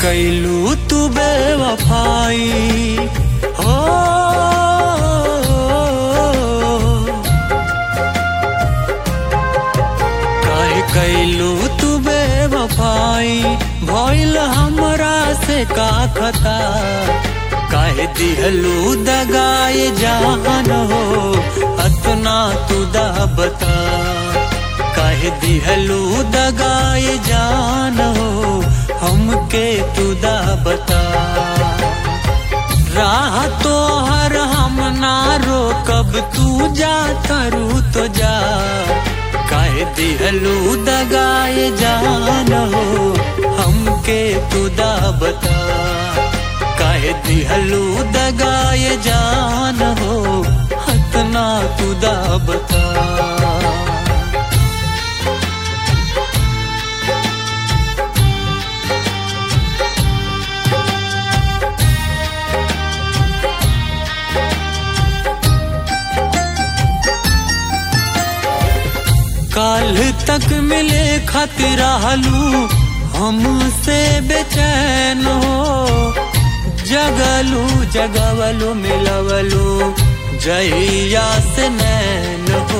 कैलू तू बेवफाई हो काहे कैलू तू बेवफाई भइल हमरा से का खता काहे दिहलू दगाए जान हो अतना तू दा बता काहे दिहलू दगाए जान हो हमके तू दा बता राह तो हर हम ना रोकब तू जा करू तो जा काहे दिहलू दगाए जान हो हमके तू दा बता काहे दिहलू दगाए जान हो हतना तू दा बता काल तक मिले खातिर रहलू हमसे बेचैन हो जगलू जगवलू मिलवलू जहिया से नैन हो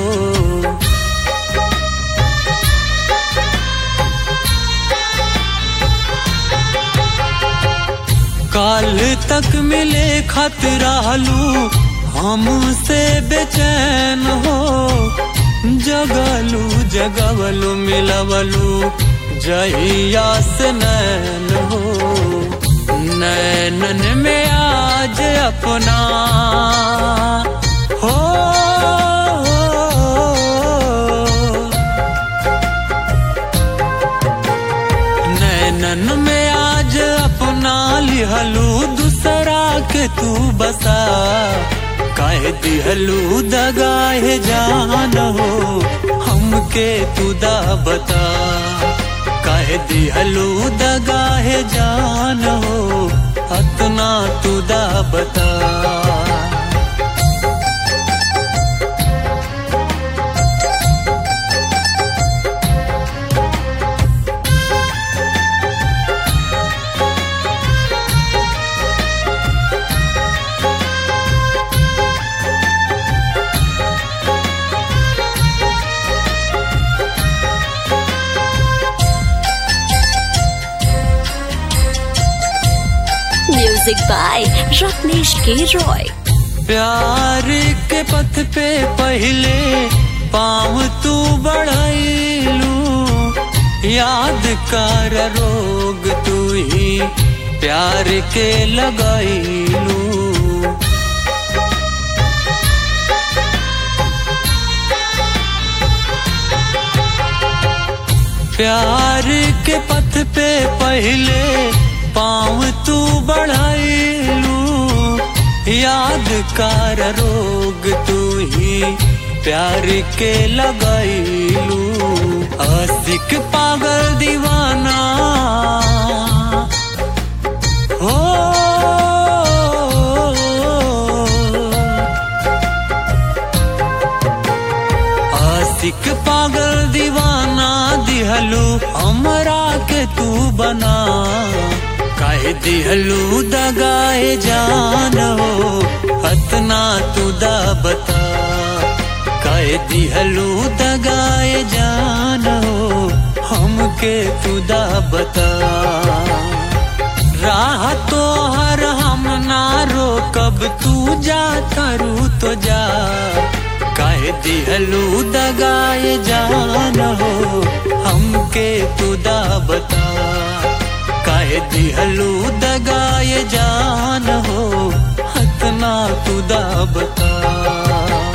काल तक मिले खातिर रहलू हमसे बेचैन हो जगलू जगवलू मिलवलू जहिया से नैन हो नैनन में आज अपना हो नैनन में आज अपना लिहलू दूसरा के तू बसा काहे दिहलू दगाए जान हो हमके तू दा बता काहे दिहलू दगाए जान हो अतना तू दा बता Music by Ratnesh K. Roy. प्यार के पथ पे पहले पाँव तू बढ़ाइलू याद कर रोग तू ही प्यार के लगाइलू प्यार के पथ पे पहले पाँव तू बढ़ाइलू याद कर रोग तू ही प्यार के लगाइलू आशिक पागल दीवाना हो आशिक पागल दीवाना दिहलू हमरा के तू बना काहे दिहलू दगाए जान हो हतना तू दा बता काहे दिहलू दगाए जान हो हमके तू दा बता राह तो हर हम ना रोकब तू जा करू तो जा काहे दिहलू दगाए जान हो हमके तू दा बता काहे दिहलू दगाए जान हो हतना तू दा बता